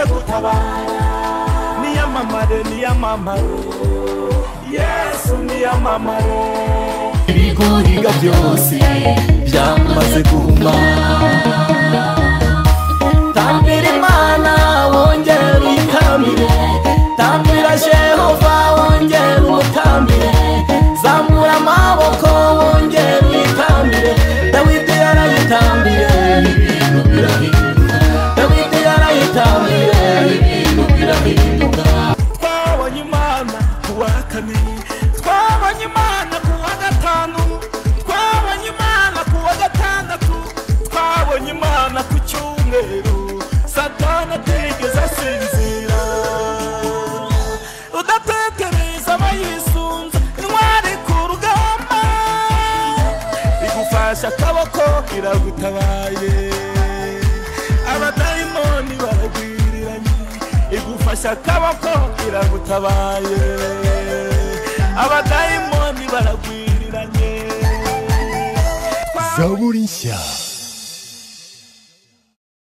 tabara niyamamare niyamamare yesu niyamamare ibigoriga byose byamaze guhuma tambira imana wongere uyitambire tambira jehova wongere umutambire zamura amaboko wongere uyitambire dawidi yarayitambire ibintu birahinduka dawidi yarayitambire ibintu birahinduka twabonye imana ku wa kabiri twabonye imana ku wa gatanu twabonye imana ku wa gatandatu twabonye imana ku cyumweru satana atigeze asinzira udatekereza abayisunze intwari ku rugamba igufasha akaboko iragutabaye abadayimoni baragwiriranye igufasha akaboko iragutabaye abadayimoni baragwiriranye zaburi nshya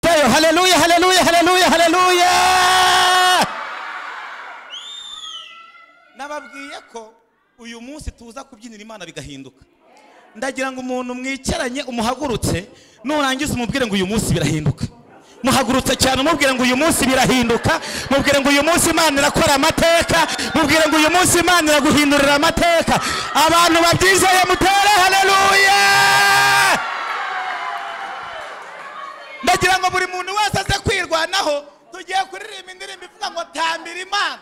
Tayo, haleluya haleluya haleluya haleluya nababwiye ko uyu munsi tuza kubyinira imana bigahinduka ndagira ngo umuntu mwicaranye umuhagurutse nurangiza umubwire ngo uyu munsi birahinduka muhagurutse cyane umubwire ngo uyu munsi birahinduka mubwire ngo uyu munsi imana irakora amateka mubwire ngo uyu munsi imana iraguhindurira amateka abantu babyizeye mutere haleluya ndagira ngo buri muntu wese aze kwirwanaho tugiye kuririmba indirimbo ivuga ngo tambira imana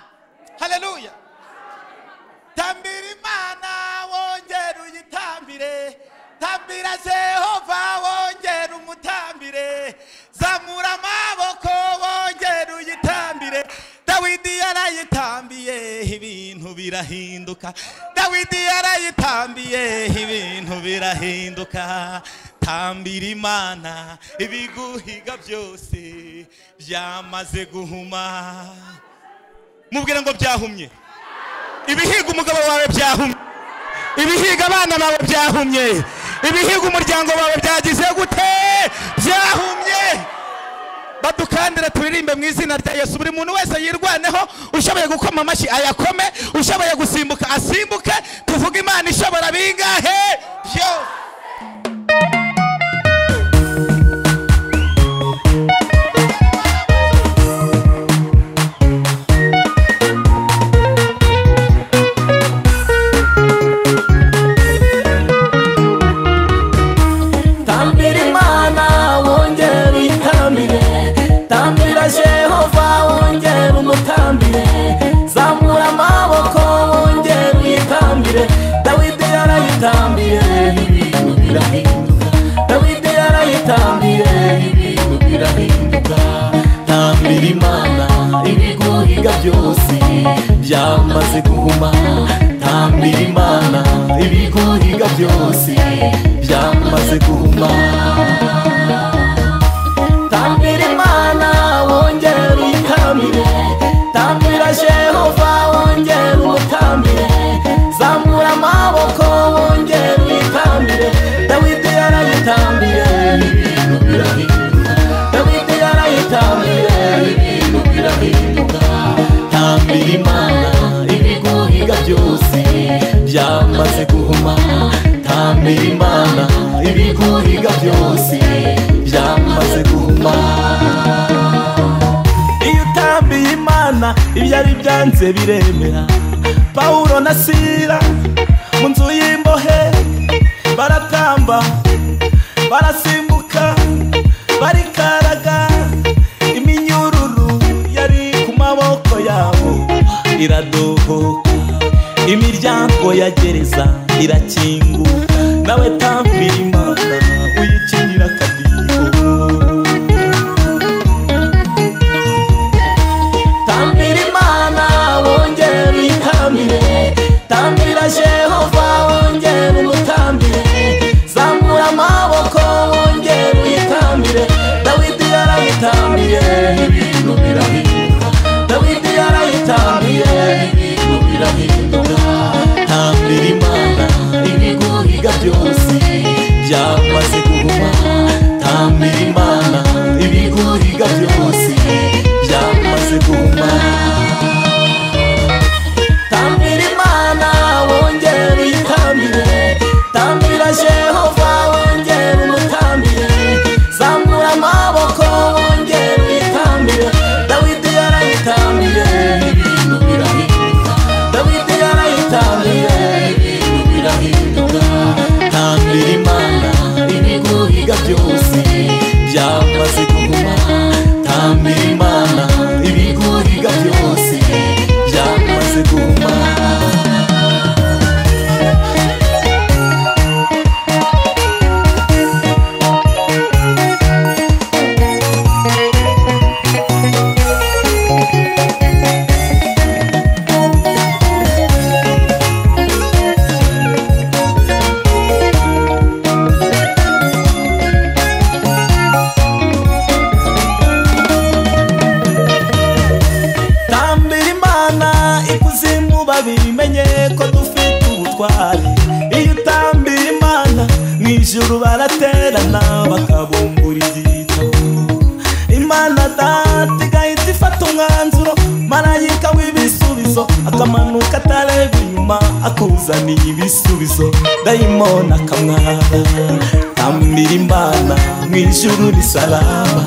haleluya tambira imana wongere uyitambire tambira jehova wongere umutambire zamura amaboko wongere uyitambire dawidi yarayitambiye ibintu birahinduka dawidi yarayitambiye ibintu birahinduka tambira imana ibiguhiga byose byamaze guhuma mubwire ngo byahumye ibihiga umugabo wawe byahumye ibihiga abana bawe byahumye ibihiga umuryango wawe byagize gute byahumye badukandira turirimbe mu izina rya yesu buri muntu wese yirwaneho ushoboye gukoma amashyi ayakome ushoboye gusimbuka asimbuke tuvuge imana ishobora bingahe byose tambira imana wongere uyitambire tambira jehova wongere umutambire zamura amaboko wongere uyitambire dawidi yarayitambire ibintu birahinduka dawidi yarayitambire ibintu birahinduka tambira imana ibigoriga byose byamaze guhuma tambira imana ibigoriga byose byamaze guhuma tambira imana wongere uyitambire tambira jehova wongere umutambire zamura amaboko wongere uyitambire dawidi yarayitambire ibintu birahinduka dawidi yarayitambire ibintu birahinduka tambira imana ibiguhiga byose byamaze guhuma tambira imana ibiguhiga byose byamaze guhuma iyo utambiye imana ibyari byanze biremera pawulo na sira mu nzu y'imbohe baratamba barasimbuka barikaraga iminyururu yari ku maboko yabo iradohoka imiryango ya gereza irakinguka nawe tambira imana uyikinira akadiho tambira imana wongere uyitambire tambira jehova wongere umutambire zamura amaboko wongere uyitambire dawidi yarayitambire ibintu birahinduka dawidi yarayitambire ibintu birahinduka tambira imana ibiguriga byose byamaze guhuma tambira imana ibiguriga byose byamaze biguma tambira imana wongere uyitambire tambira jehova wongere umutambire zamura amaboko wongere uyitambire dawidi yarayitambire ibintu birahinduka dawidi yarayitambire ibintu birahinduka tambira imana ibiguhiga byose byamaze kuguma tambira imana ibiguhiga byose byamaze kuguma tambira imana ikuzimu babimenye ko dufite ubutwari iyo utambira imana mu ijuru baraterana bakabumbura igitabo imana data igahita ifata umwanzuro marayika w'ibisubizo akamanuka atareba inyuma akuzaniye ibisubizo dayimoni akamwara tambira imana mu ijuru ni salama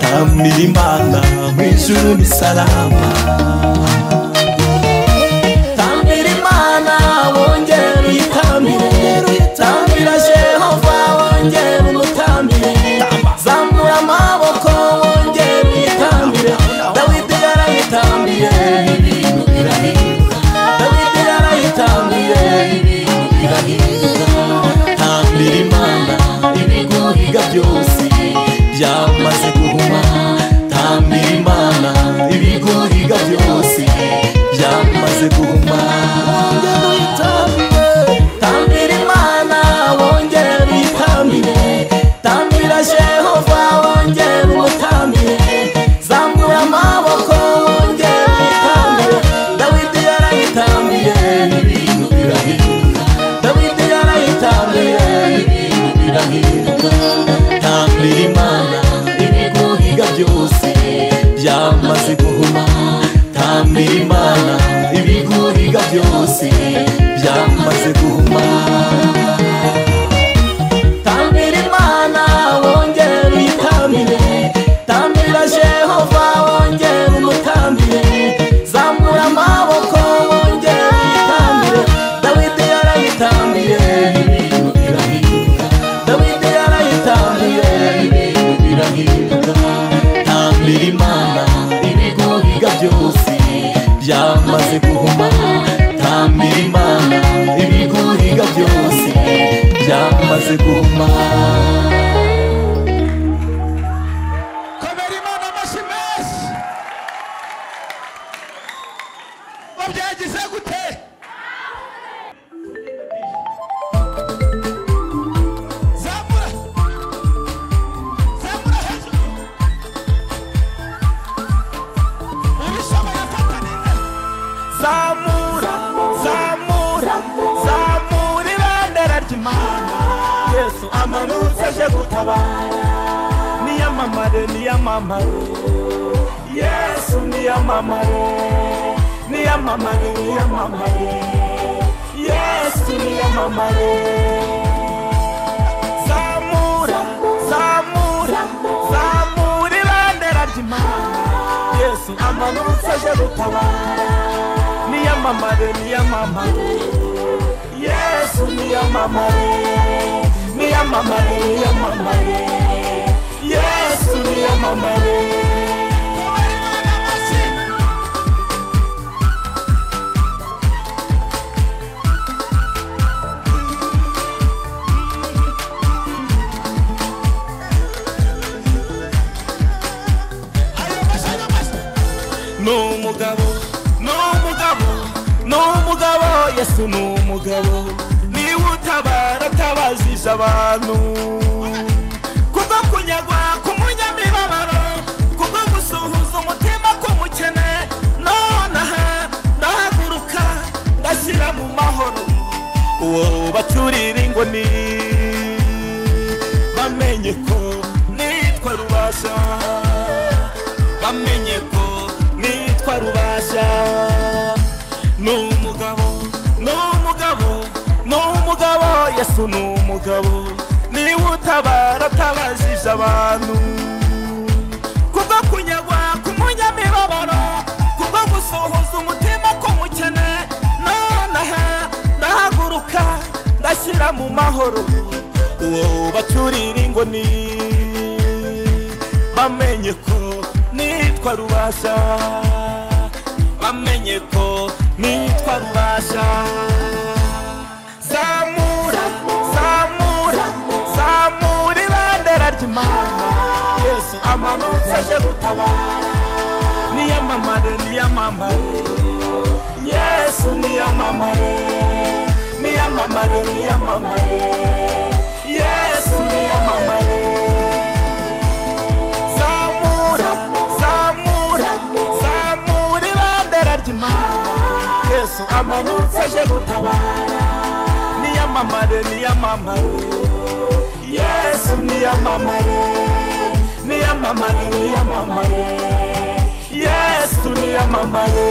tambira imana mu ijuru ni salama tambira imana wongere uyitambire tambira jehova wongere umutambire zamura amaboko wongere uyitambire dawidi yarayitambire ibintu birahinduka dawidi yarayitambire ibintu birahinduka tambira imana ibiguhiga byose byamaze guhuma tambira imana ibiguhiga byose byamaze guhuma wongere uyitambire tambira imana wongere uyitambire tambira jehova wongere umutambire zamura amaboko wongere uyitambire dawidi yarayitambire ibintu birahinduka dawidi yarayitambire ibintu birahinduka tambira imana ibiguhiga byose byamaze guhuma tambira imana ibiguhiga byose byamaze guhuma tambira imana wongere uyitambire tambira jehova wongere umutambire zamura amaboko wongere uyitambire dawidi yarayitambire ibintu birahinduka dawidi yarayitambire ibintu birahinduka tambira imana ibiguhiga byose byamaze guhuma tambira imana ibiguhiga byose byamaze guhuma komera imana amashyi menshi ngo byagize gute zamura zamura hejuru ubishoboye fata neza zamura zamura zamura ibendera ry'imana yesu amanutse aje gutabara niyamamare niyamamare yesu niyamamare niyamamare niyamamare yesu niyamamare zamura zamura zamura ibendera ry'imana yesu amanutse aje gutabara niyamamare niyamamare yesu niyamamare niyamamare niyamamare yesu niyamamare ayo mashyi ayo mashyi ni umugabo ni umugabo ni umugabo yesu ni umugabo niwe utabara atabajije abantu kubwo kunyagwa k'umunyamibabaro kubwo gusuhuza umutima k'umukene none aha ndahaguruka ndashyira mu mahoro uwo baturira ingoni bamenye ko nitwa rubasha bamenye ko witwa rubashya ni umugabo ni umugabo ni umugabo yesu ni umugabo niwe utabara atabajije abantu kubwo kunyagwa k'umunyamibabaro kubwo gusohoza umutima k'umukene nonaha ndahaguruka ndashyira mu mahoro uwo baturira ingoni bamenye ko nitwa rubasha bamenye ko nitwa rubasha zamura zamura zamura ibendera ry'imana yesu amanutse aje gutabara niyamamare niyamamare yesu niyamamare niyamamare niyamamare yesu niyamamare zamura zamura zamura ibendera ry'imana yesu amanutse aje gutabara niyamamare niyamamare yesu niyamamare niyamamare niyamamare yesu niyamamare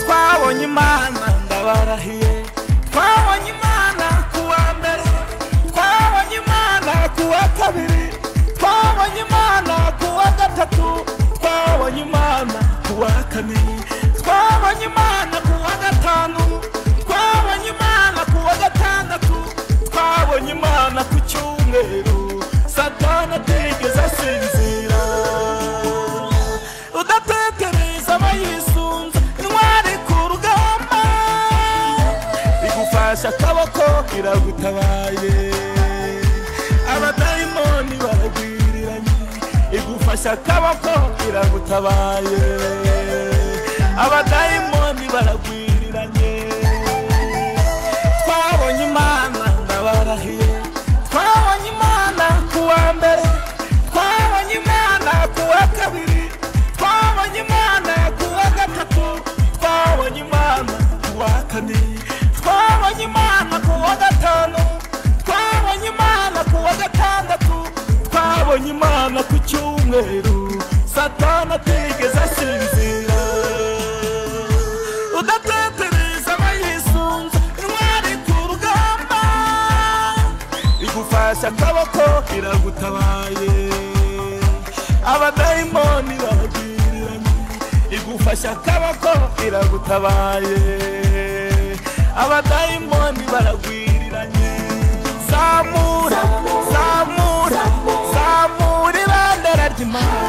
twabonye imana ndabarahiye twabonye imana ku wa mbere twabonye imana ku wa kabiri twabonye imana ku wa gatatu twabonye imana ku wa kane twabonye imana ku wa gatanu twabonye imana ku wa gatandatu twabonye imana ku cyumweru satani atigeze asinzira udatekereza abayisunze intwari ku rugamba igufasha akaboko iragutabaye abadayimoni baragwiriranye igufasha akaboko iragutabaye abadayimoni baragwiriranye twabonye imana ndabarahiye twabonye imana ku wa mbere twabonye imana ku wa kabiri twabonye imana ku wa gatatu twabonye imana ku wa kane twabonye imana ku wa gatanu twabonye imana ku wa gatandatu twabonye imana ku cyumweru satani atigeze asinzira udatetereza abayisunze intwari ku rugamba igufasha akaboko iragutabaye abadayimoni baragwiriranye igufasha akaboko iragutabaye abadayimoni baragwiriranye zamura zamura zamura ibendera ry'imana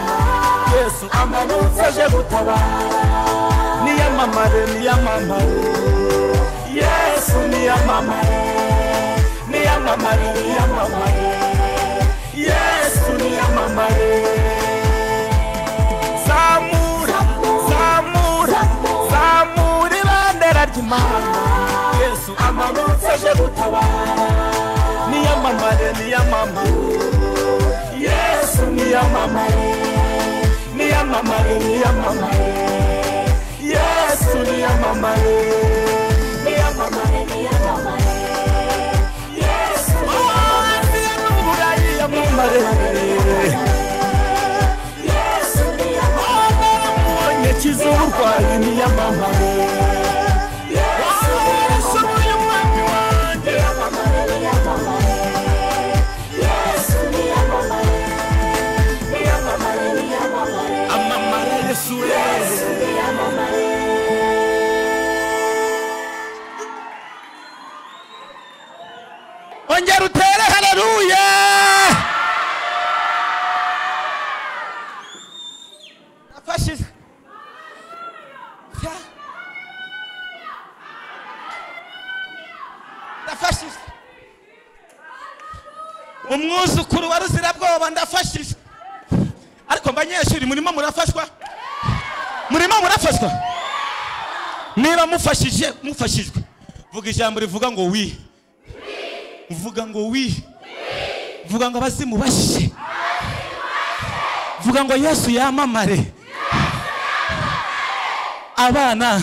yesu amanutse aje gutabara niyamamare niyamamare yesu niyamamare niyamamare niyamamare yesu niyamamare zamura zamura zamura ibendera ry'imana yesu amanutse aje gutabara niyamamare niyamamare yesu niyamamare niyamamare niyamamare yesu niyamamare niyamamare niyamamare yesu niyamamare niyamamare yesu niyamamare kiza uburwayi niyamamare yesu niyamamare umwami wanjye niyamamare niyamamare yesu niyamamare niyamamare niyamamare amamare yesu yesu ongera utere haleluya nafashije Ya. nafashije umwuzukuru wa ruzirabwoba ndafashije ariko banyeshuri murimo murafashwa murimo murafashwa niba mufashije mufashijwe vuga ijambo rivuga ngo wi uvuga ngo wi vuga ngo abazimu bashye vuga ngo yesu yamamare abana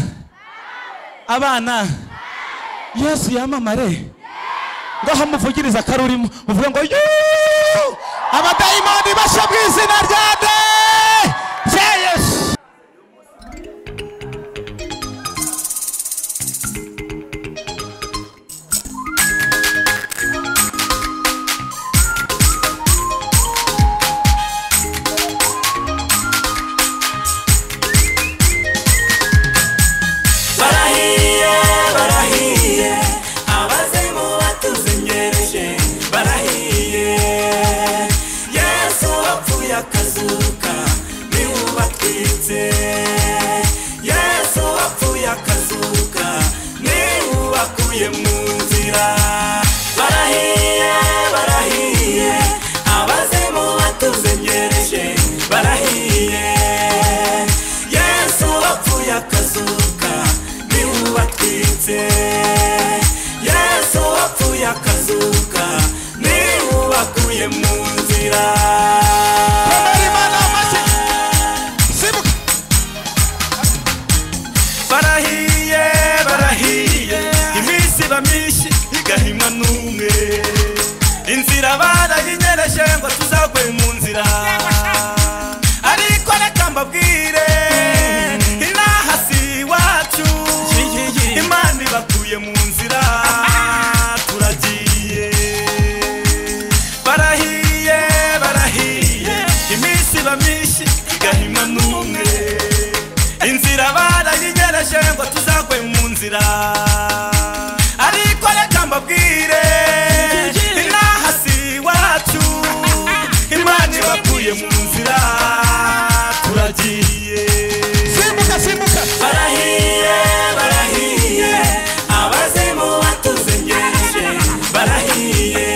abana yesu yamamare ngaho muvugiriza akarurimo uvuga ngo yuu abadayimoni bashya mu izina rya de rya yesu barahiye barahiye abazimu batuzimyereje barahiye yesu wapfuye akazuka niwe ubatwitse yesu wapfuye akazuka niwe ubakuye mu nzira barahiye barahiye abazimu batuzimyereje barahiye yesu wapfuye akazuka niwe ubatwitse yesu wapfuye akazuka niwe ubakuye mu nzira barahiye barahiye iminsi iba myinshi igahimwa n'umwe inzira barayinyereje ngo tuzagwe mu nzira ariko reka mbabwire inaha si iwacu imana ibakuye mu nzira turagiye barahiye barahiye iminsi iba myinshi igahima n'umwe inzira barayinyereje ngo tuzagwe mu nzira ariko reka mbabwire inaha si iwacu imana ibakuye mu nzira turagiye simbuka simbuka barahiye barahiye abazimu batuzengereje barahiye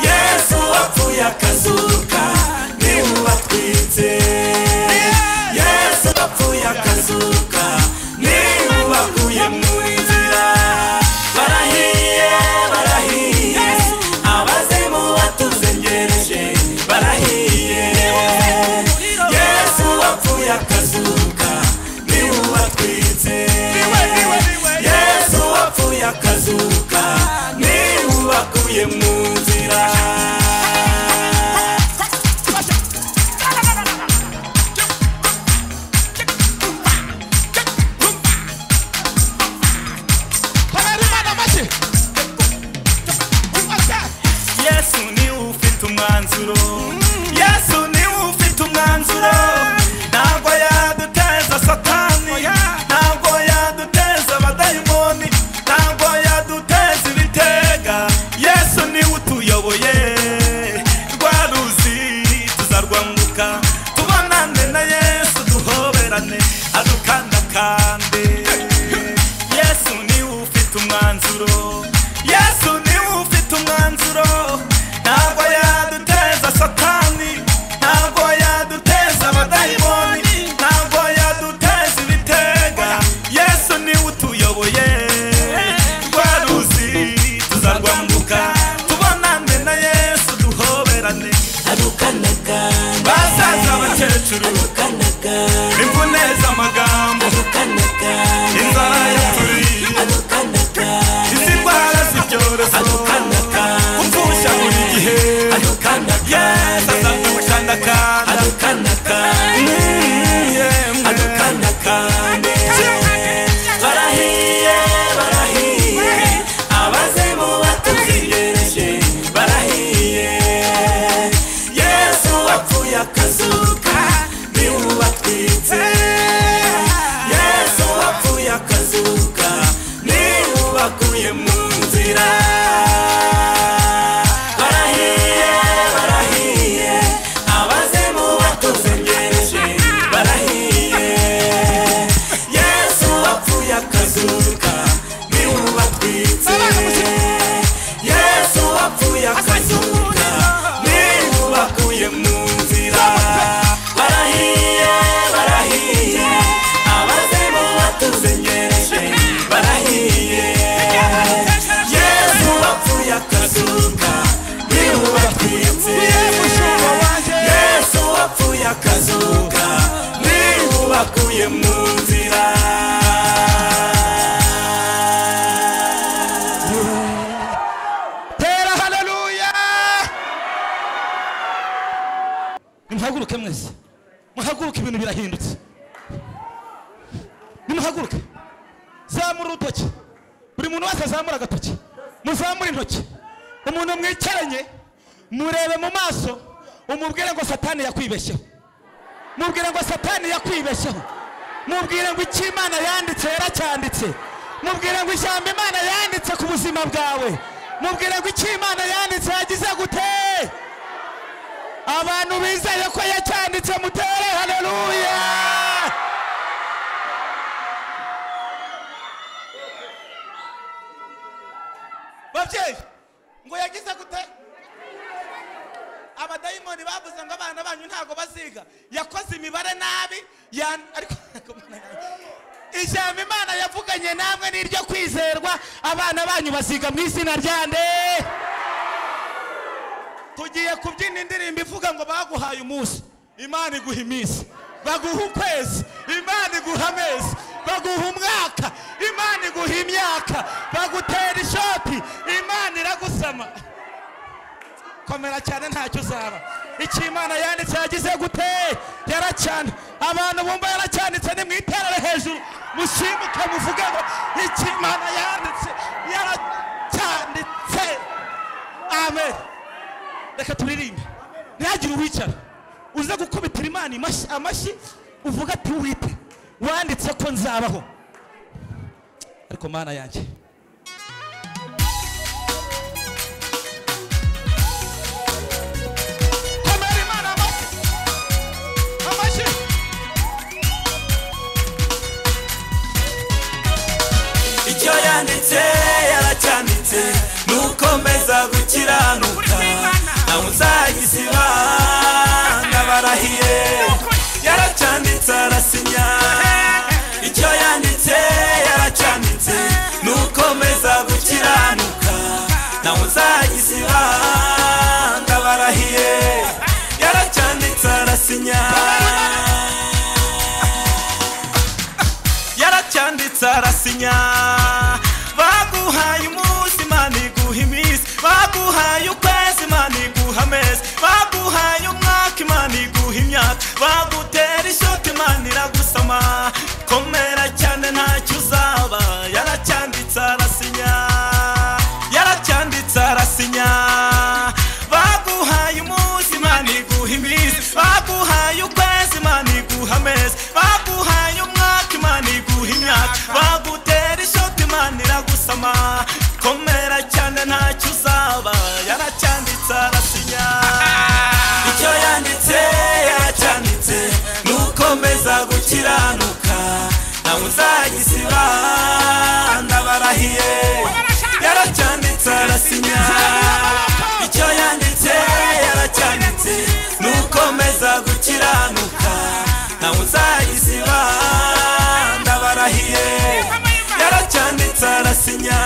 yesu wapfuye akazuka niwe ubatwitse yesu wapfuye akazuka niwe ubakuye mu nzira barahiye barahiye abazimu batuzengereje barahiye yesu wapfuye akazuka niwe ubatwitse yesu wapfuye akazuka niwe ubakuye mu nzira yesu niwe ufite umwanzuro yesu niwe ufite umwanzuro ntabwo yaduteza satani ntabwo yaduteza abadayimoni ntabwo yaduteza ibitega yesu niwe utuyoboye rwa ruzi tuzarwambuka tubonane na yesu duhoberane adukandakande yesu niwe ufite umwanzuro yesu niwe ufite umwanzuro ntabwo yaduteza satani ntabwo yaduteza abadayimoni ntabwo yaduteza ibitega yesu niwe utuyoboye rwa ruzi tuzarwambuka tubonane na yesu duhoberane Adukanaga, basaza abakecuru adukanaga, imvune z'amagambo adukanaga, inzara yaturiye adukanaga, izi ndwara z'ibyorezo adukanaga, kumpfusha buri gihe adukanaga, yesi azadukandakanda adukanaga, adukanaga. barahiye barahiye abazimu batuzigereje barahiye yesu wapfuye akazuka niwe ubatwitse yesu wapfuye akazuka niwe ubakuye mu nzira barahiye barahiye abazimu batuzengereje barahiye wakuye mu nzira tera haleluya nimuhaguruke mwese muhaguruke ibintu birahindutse nimuhaguruke zamura urutoki buri muntu wese azamura agatoki muzamure intoki umuntu mwicaranye murebe mu maso umubwire ngo satani yakwibeshyeho mubwire ngo satani yakwibeshyeho mubwire ngo icyo imana yanditse yaracyanditse mubwire ngo ijambo imana yanditse ku buzima bwawe mubwire ngo icyo imana yanditse yagize gute abantu bizeye ko yacyanditse mutere haleluya babyeyi ngo yagize gute abadayimoni bavuze ngo abana banyu ntabwo baziga yakoze imibare nabi yan- ariko ijambo imana yavuganye namwe ni iryo kwizerwa abana banyu baziga mu izina rya nde tugiye kubyina indirimbo ivuga ngo baguhaye umunsi imana iguha iminsi baguha ukwezi imana iguha amezi baguha umwaka imana iguha imyaka bagutera ishoti imana iragusama komera cyane ntacyo uzaba icyo imana yanditse yagize gute yaracyane abantu bumva yaracyanditse ni mu iterere hejuru mushimuke muvuge ngo icyo imana yanditse yaracyanditse amen reka turirimbe ntihagire uwicara uze gukubitira imana imashi- amashyi uvuga ati wite wanditse ko nzabaho ariko mana yanjye komera imana amashyi amashyi icyo yanditse yaracyanditse nukomeza gukiranuka nawe uzagisiba ndabarahiye yaracyanditse arasinya icyo yanditse yaracyanditse nukomeza gukiranuka nawe uzagisiba ndabarahiye yaracyanditse arasinya yaracyanditse arasinya baguhaye umunsi imana iguha iminsi baguhaye ukwezi imana iguha amezi baguhaye umwaka imana iguha imyaka bagutera ishoti imana iragusama komera cyane ntacyo uzaba yaracyanditse arasinya yaracyanditse arasinya baguhaye umunsi imana iguha iminsi baguhaye ukwezi imana iguha amezi baguhaye umwaka imana iguha imyaka bagutera ishoti imana iragusama komera cyane ntacyo uzaba yaracyanditse arasinya icyo yanditse yaracyanditse nukomeza gukiranuka nawe uzagisiba ndabarahiye yaracyanditse arasinya icyo yanditse yaracyanditse nukomeza gukiranuka nawe uzagisiba ndabarahiye yaracyanditse arasinya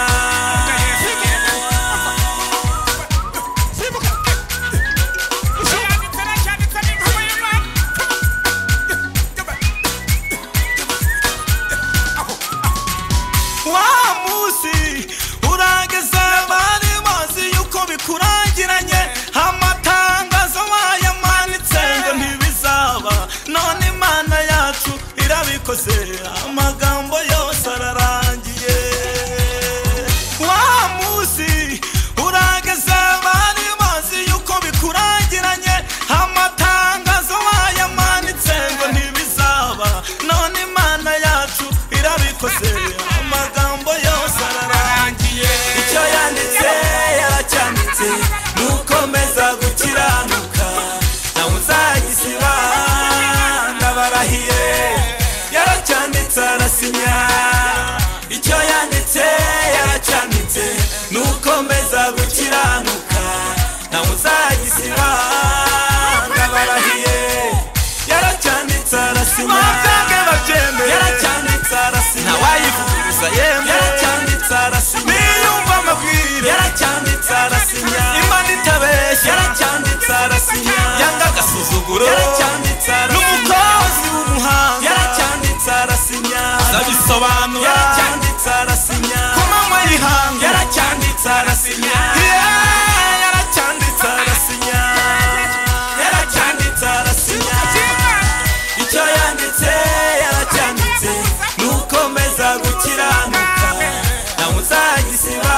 wa munsi urageze bari bazi yuko bikurangiranye amatangazo bayamanitse ngo ntibizaba none imana yacu irabikoze amagambo yose ararangiye wa munsi urageze bari bazi yuko bikurangiranye amatangazo bayamanitse ngo ntibizaba none imana yacu irabikoze amagambo yose ararangiye icyo yanditse yaracyanditse nukomeza gukiranuka nawe uzagisiba ndabarahiye yaracyanditse arasinya icyo yanditse yaracyanditse nukomeza gukiranuka nawe uzagisiba ndabarahiye yaracyanditse arasinya yaracyanditse arasinya ntawayivuguruza yemwe yaracyanditse arasinya niyumva amabwire yaracyanditse arasinya imana itabeshya yaracyanditse arasinya yanga agasuzuguro yaracyanditse arasinya n'umukozi w'umuhanga yaracyanditse arabisobanura yaracyanditse arasinya ku manywa y'ihangu yaracyanditse arasinya Yeah, yaracyanditse arasinya yaracyanditse arasinya icyo yanditse yaracyanditse nukomeza gukiranuka nawe uzagisiba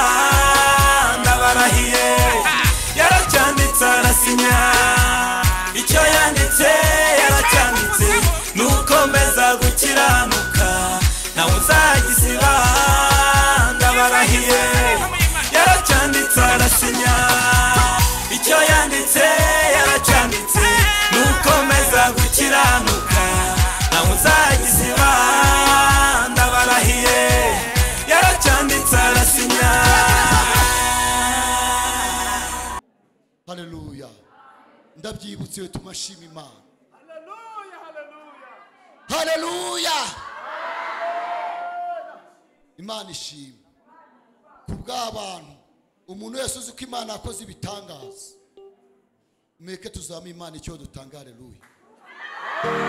ndabarahiye yaracyanditse arasinya icyo yanditse yaracyanditse nukomeza gukiranuka nawe uzagisiba ndabarahiye yaracyanditse arasinya icyo yanditse yaracyanditse nukomeza gukiranuka nawe uzagisiba ndabarahiye yaracyanditse arasinya haleluya ndabyibutse iyo tumashima imana haleluya imana ishima ku bw'abantu umuntu wese uzi ko imana yakoze ibitangaza mureke tuzamuye imana icyo dutanga haleluya Amen,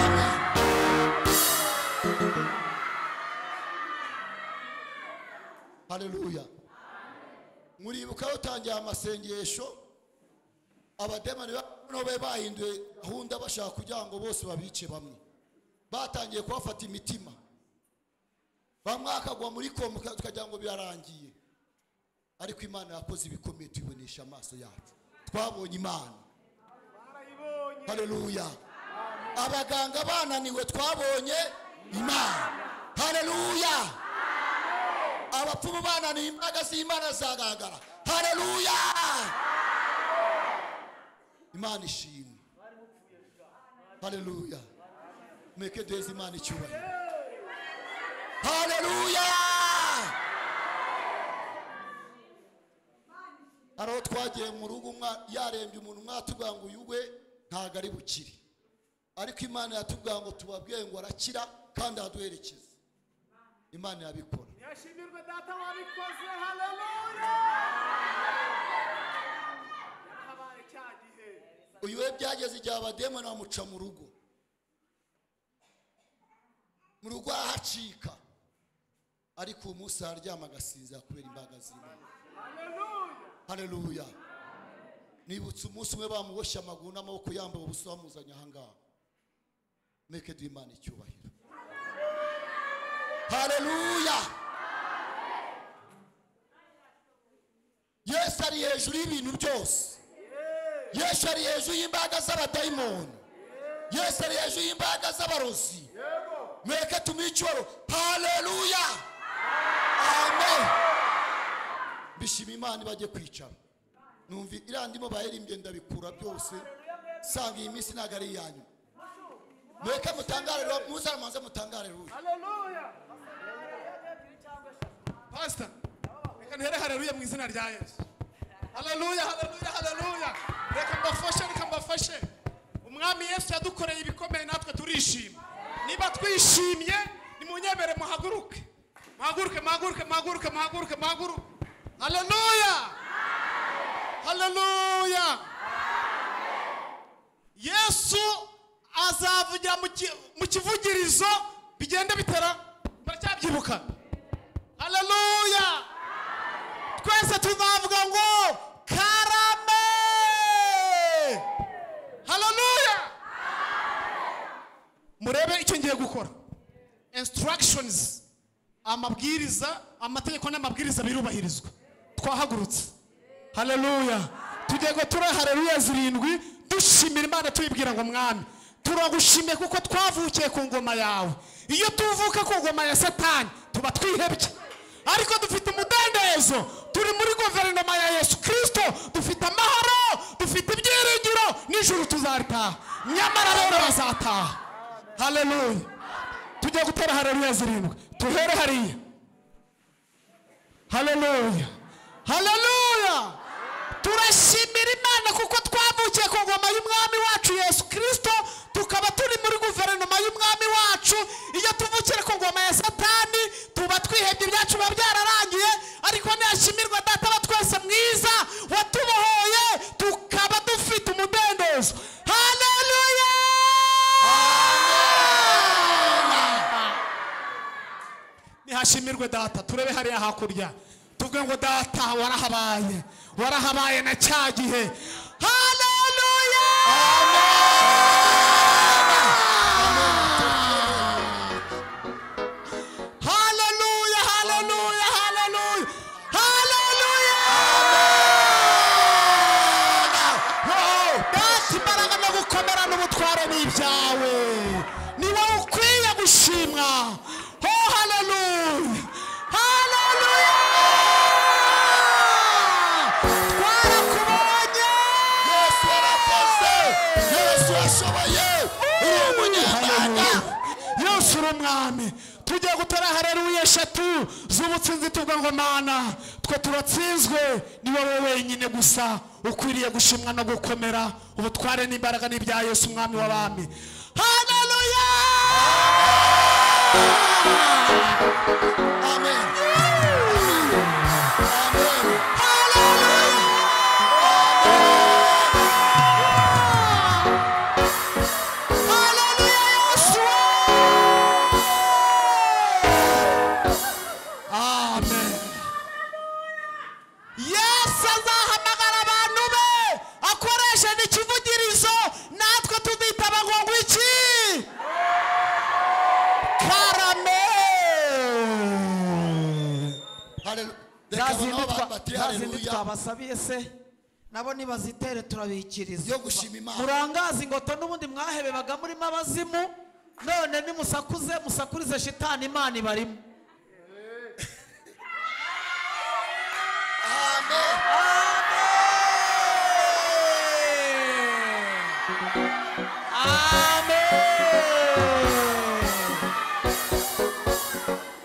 amen. haleluya muribuka batangiye amasengesho abademoni bano be bahinduye gahunda bashaka kugira ngo bose babice bamwe batangiye kubafata imitima bamwe bakagwa muri koma tukagira ngo birarangiye ariko imana yakoze ibikomeye tubibonesha amaso yacu twabonye imana hareruya abaganga bananiwe twabonye imana hareruya abapfumu bananiye imbaraga z'imana zagaragara hareruya imana ishimwe hareruya mureke duheze imana icyubahiro hareruya hari aho twagiye mu rugo umwa- yarembye umuntu mwatubwira ngo uyu we ntabwo ari bukire ariko imana yatubwira ngo tubabwiye ngo arakira kandi araduherekeza imana yabikora yashimirwe data wabikoze haleluya yarahabaye cya gihe uyu we byageze igihe abademoni bamuca mu rugo mu rugo arahacika ariko uwo munsi araryama agasinzira kubera imbaraga z'imana hareruya nibutse umunsi umwe bamuboshye amaguru n'amaboko yambaye ubusa bamuzanye ahangaha mureke duhe imana icyubahiro hareruya yesu ari hejuru y'ibintu byose yesu ari hejuru y'imbaraga z'abadayimoni yesu ari hejuru y'imbaraga z'abarozi mweke tumuhe icyubahiro haleluya amen bishima imana bajye kwicara numva iriya ndimo bayirimbye ndabikura byose sanga iyi minsi ntabwo ari iyanyu mweke mutangare muzamaze mutangare ruya pasita reka ntere haleluya mu izina rya yesu haleluya haleluya haleluya reka mbafashe reka mbafashe umwami yesu yadukoreye ibikomeye natwe turishima niba twishimye nimunyemere muhaguruke muhaguruke muhaguruke muhaguruke muhaguruke muhaguruke haleluya haleluya yesu azavugira mu ki- mu kivugirizo bigenda bitera muracyabyibuka haleluya twese tuzavuga ngo karame haleluya murebe icyo ngiye gukora instructions amabwiriza amategeko n'amabwiriza birubahirizwa twahagurutse haleluya tugiye ngo tura haleluya zirindwi dushimira imana tuyibwira ngo mwami turagushimiye kuko twavukiye ku ngoma yawe iyo tuvuka ku ngoma ya satani tuba twihebye ariko dufite umudendezo turi muri guverinoma ya yesu kirisito dufite amahoro dufite ibyiringiro nijoro tuzaritaha nyamara rero bazataha haleluya tujya gutera haleluya zirindwi tuhere hariya haleluya haleluya turashimira imana kuko twavukiye ku ngoma y'umwami wacu yesu kirisito tukaba turi muri guverinoma y'umwami wacu iyo tuvukire ku ngoma ya satani tuba twihebye ibyacu biba byararangiye ariko ntiyashimirwa data wa twese mwiza watubohoye tukaba dufite umudendezo haleluya ashimirwe data turebe hariya hakurya tuvuge ngo data warahabaye warahabaye na cya gihe haleluya haleluya haleluya haleluya haleluya Wow! data imbaraga no gukomera n'ubutware ni ibyawe ni wowe ukwiye gushimwa ho haleluya haleluya twarakubonye yesu yarakoze yesu yashoboye uri umunyembaraga Haleluya. yesu uri umwami tugiye gutora hareruya eshatu z'ubutsinzi tuvuga ngo mana twe turatsinzwe ni wowe wenyine gusa ukwiriye gushimwa no gukomera ubutware n'imbaraga n'ibya yesu umwami w'abami hareruya amen amen hareruya yesu amen yesu azahamagara abantu be akoresheje ikivugirizo natwe tuditaba ngo ngwiki karame Hallelu- za reka zindi noneho abantu twa- bati za zindi haleluya twabasabiye se nabo nibazitere turabikiriza yo gushima imana murangaze ingoto n'ubundi mwahebebaga murimo abazimu none nimusakuze musakurize shitani imana ibarimo amen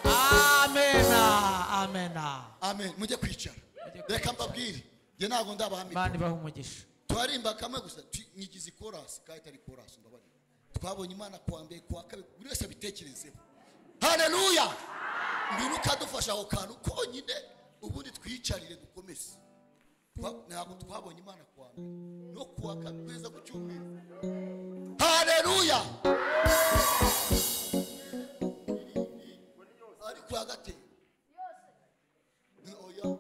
amena amena amen mujye kwicara reka mbabwire njye ntabwo ndabami imana ibaha umugisha twarimba kamwe gusa tu- nyigize ikorasi kandi itari ikorasi ndabarira twabonye imana kuwa mbere kuwa kabiri buri wese abitekerezeho haleluya ngwino ukadufasha ako kantu konyine ubundi twiyicarire dukomeze Twa- ntabwo twabonye imana kuwa mbere no kuwa kabiri kugeza ku cyumweru haleluya ari kuwa gatatu oya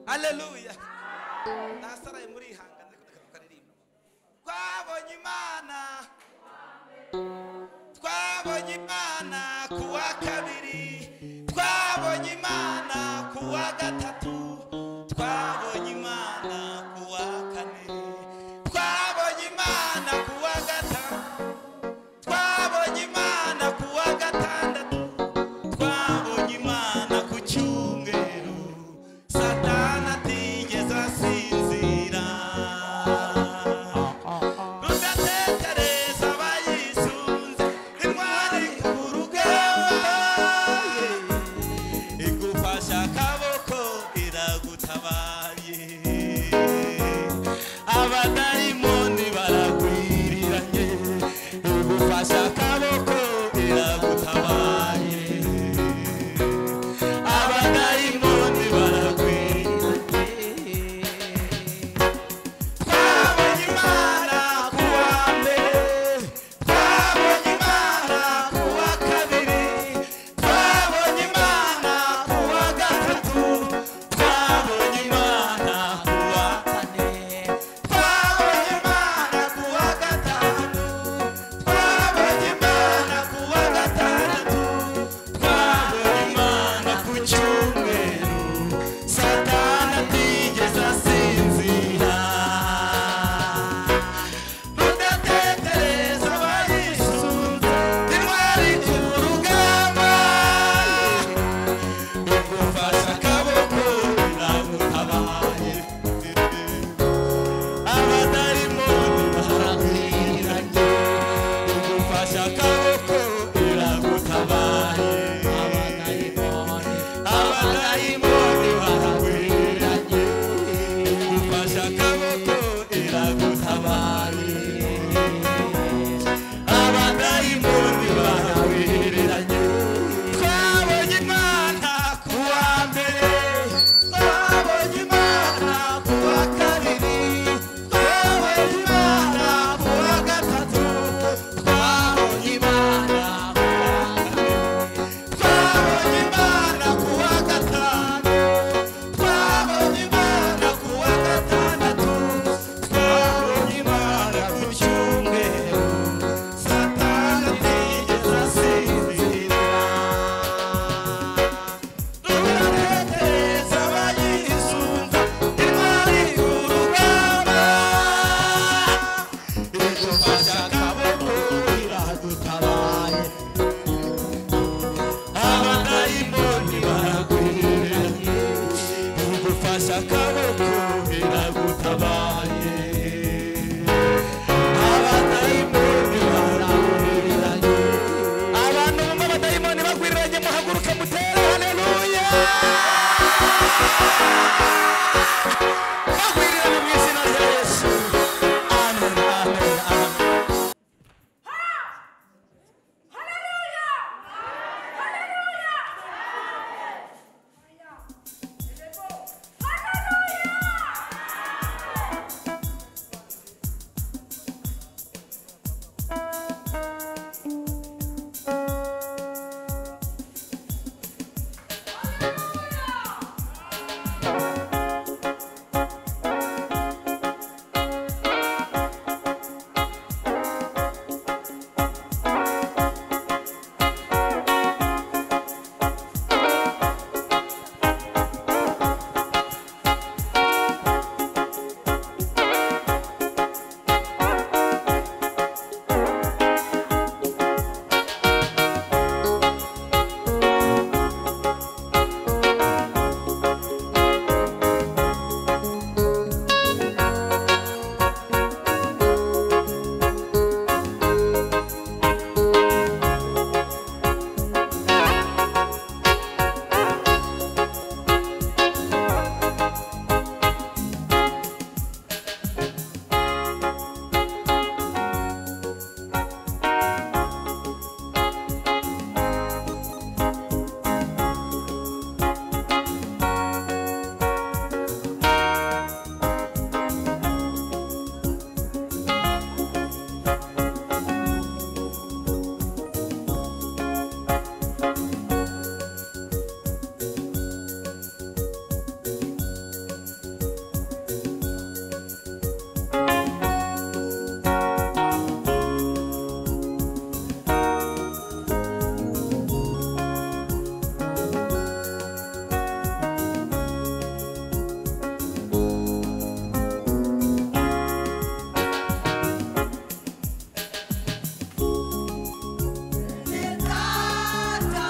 haleluya nasaraye murihangana ariko ndakeka karirimba twabonye imana twabonye imana ku wa kabiri twabonye imana ku wa gatatu twabonye imana ku wa kane twabonye imana ku wa gatanu twabonye imana ku wa gatandatu twabonye imana ku cyumweru satana atigeze asinzira rudatekereza abayisunze intwari ku rugamba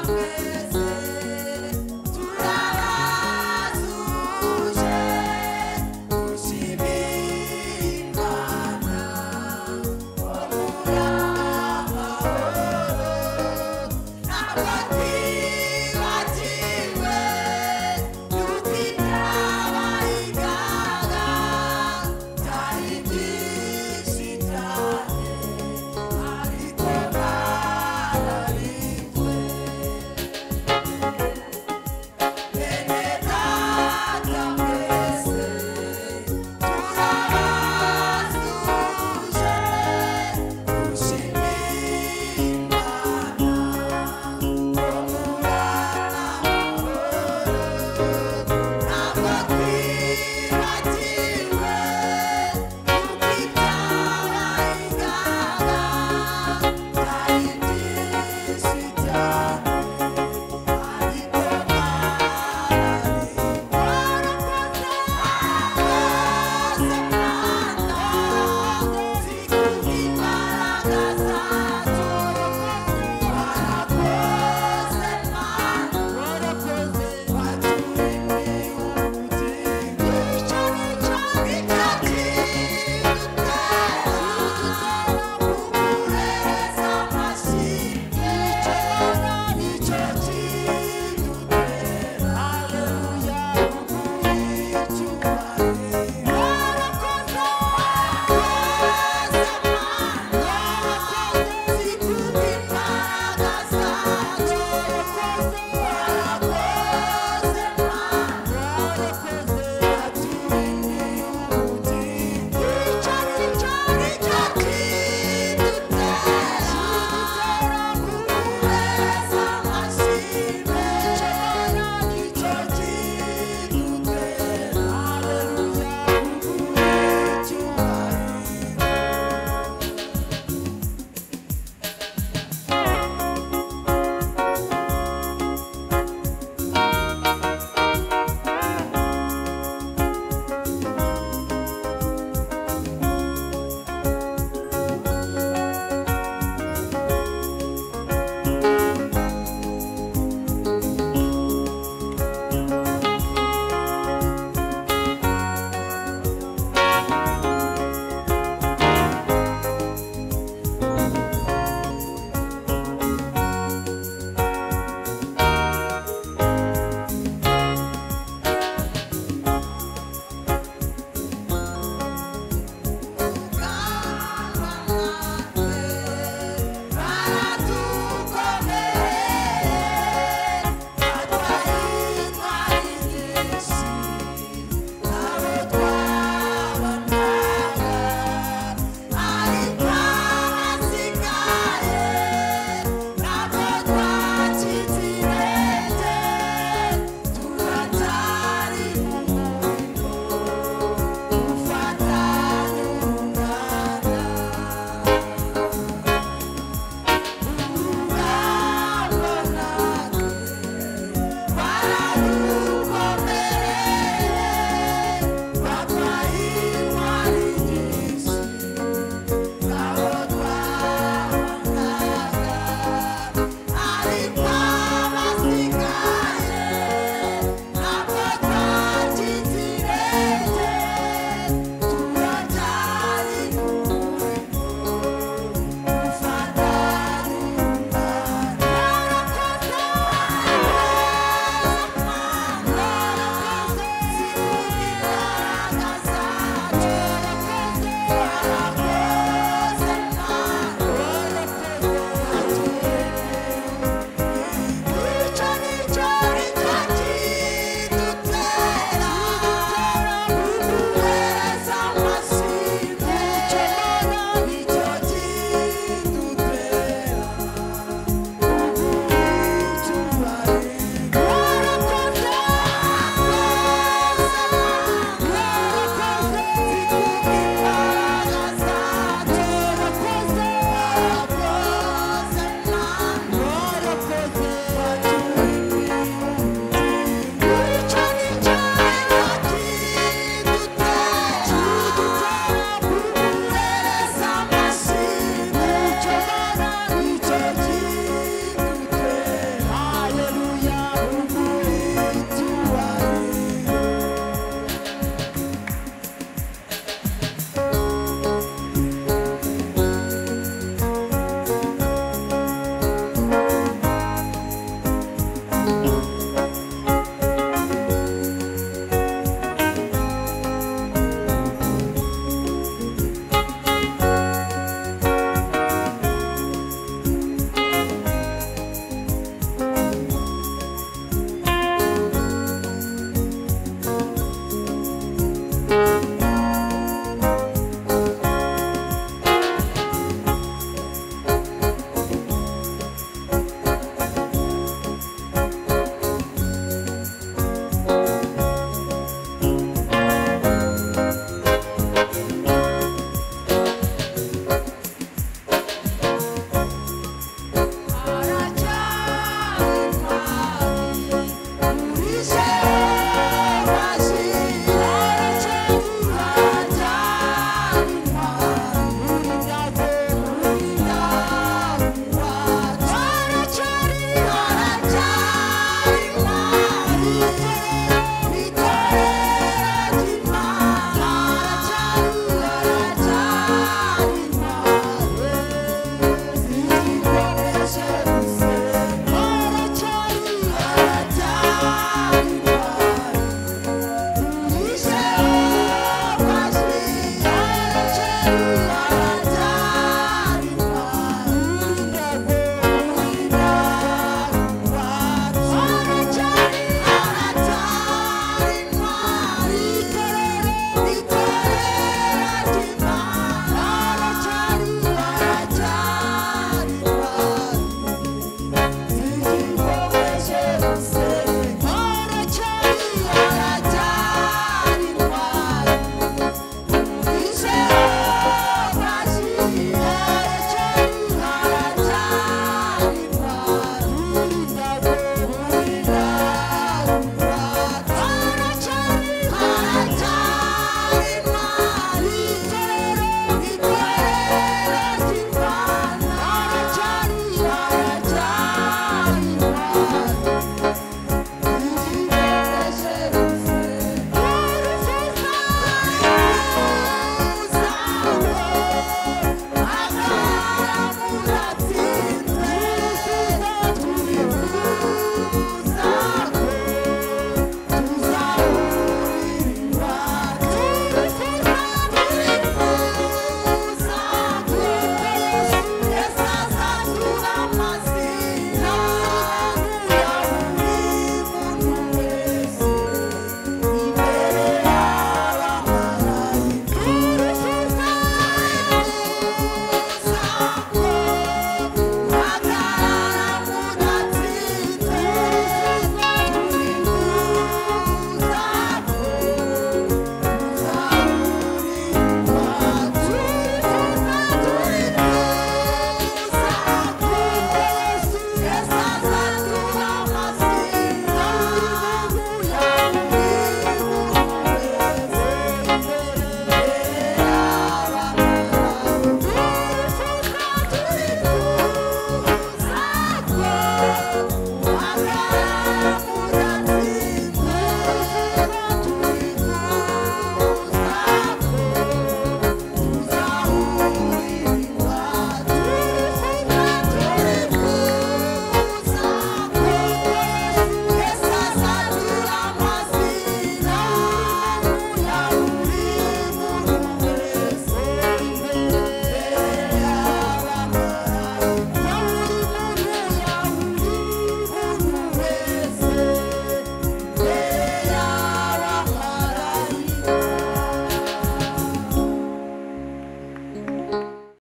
twese turaba tuje gushimira imana wabura amahoro ntabwo twibagiwe tutitabayigana byari byinshi cyane ariko bararikwe Thank you.